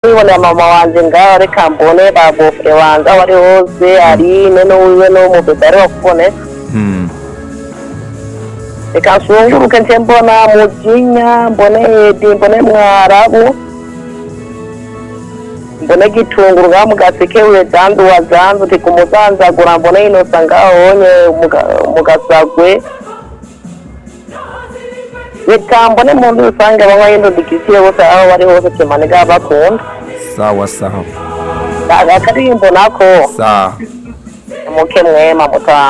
kwibonera mama wanjye ngaho reka mbone ba bofure wanjye aho ari hose arine n'uwiwe n'umubebe ariwe kubone reka nsunguruke nse mbona mujinya mbone edi mbone mwarabu mbone gitunguru ngaho mugaseke we zandu wa zandu ndi kumuzanzagura mbone inosa ngaho onye mugasagwe reka mbone mu nzu rusange abanywa y'indodikisire bose aho bari hose temane ngaho bakunda sawa sawa Ni akaririmbo nako sawa muke mwema mutamu